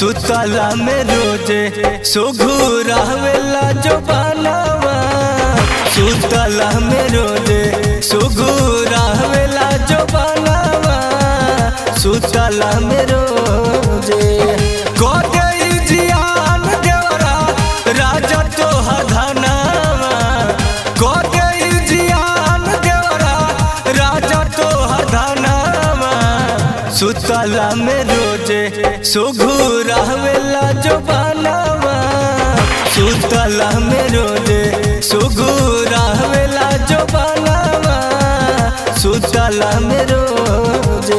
सुतला में रोजे सुघुरावेला जो बनावा सुतला में रोजे सुघुरावेला जो बनावा सुतला में रोजे कोदई जियान देवरा राजा तो हधनावा कोदई जियान देवरा राजा तो हधनावा सुतला में रोजे सुघुरावेला जो बनावा सुतला में रोजे सुघुरावेला जो बनावा सुतला में रोजे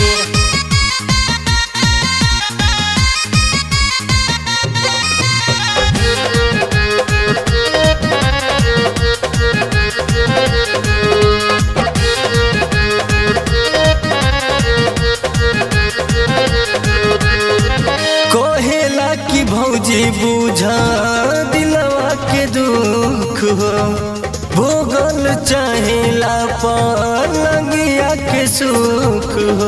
कोहेला की भौजी बुझा दिलवा के दुख हो भोगल चाहेला पलंगिया के सुख हो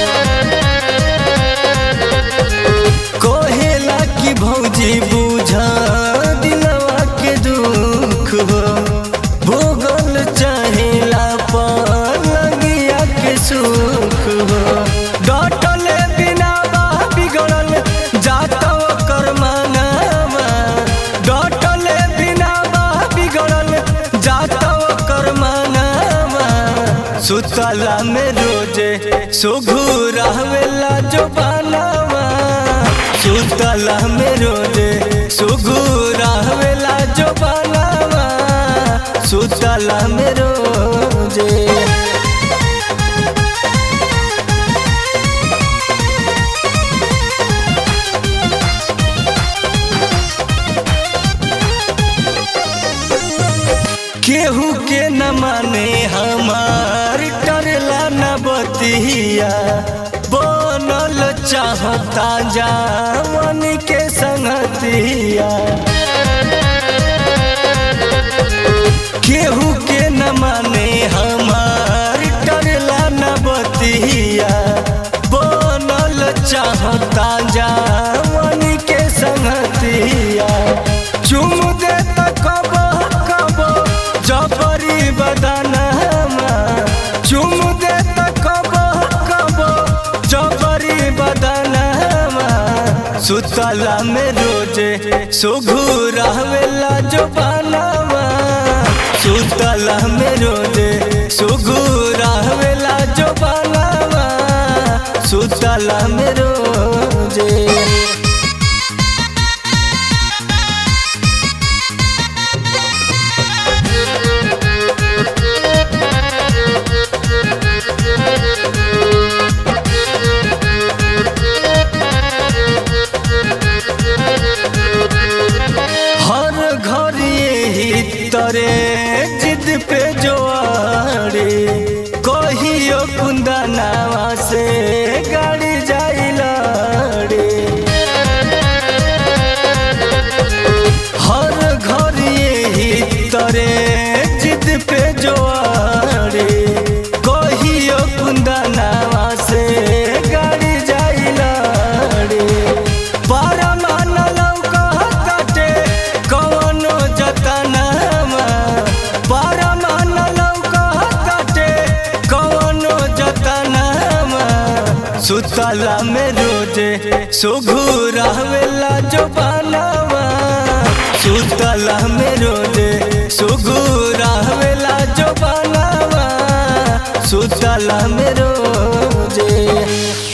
कोहेला की भौजी बुझा दिलवा के दुख हो भोगल चाहेला पलंगिया के सुख हो डटले बिना बा बिगड़ल जाता ओकर मानावा डटले बिना बा बिगड़ल जाता ओकर मानावा सुतला में रोजे सुघुरावेला जो बनावा सुतला में रोजे सुघुरावेला जो बनावा सुतला में रोजे केहू के न माने हमार डरला न बतिया बनल चाहता जावन के संगतिया केहू के न माने हमार डरला न बतिया बनल चाहता जावन के संगतिया चुम दे त कब कब जबरी बदनामा चुम दे त कब कब जबरी बदनामा सुतला में रोजे सुघुरावेला जो बनावा सुतला में रोजे सुघुरावेला जो बनावा सुतला में रोजे हर घर यही तरे जिद पे जो आड़े कहियो कुंदनावा से गाड़ी जाई लाड़े हर घर यही तरे जिद पे जो आड़े कहियो कुंदनावा से गाड़ी जाई लाड़े परमान लौका काटे कवनो जतनामा परमान लौका काटे कवनो जतनामा सुतला में रोजे सुघुरावेला जो बनावा सुतला में रोजे सुघुरावेला जो बनावा सुतला में रोजे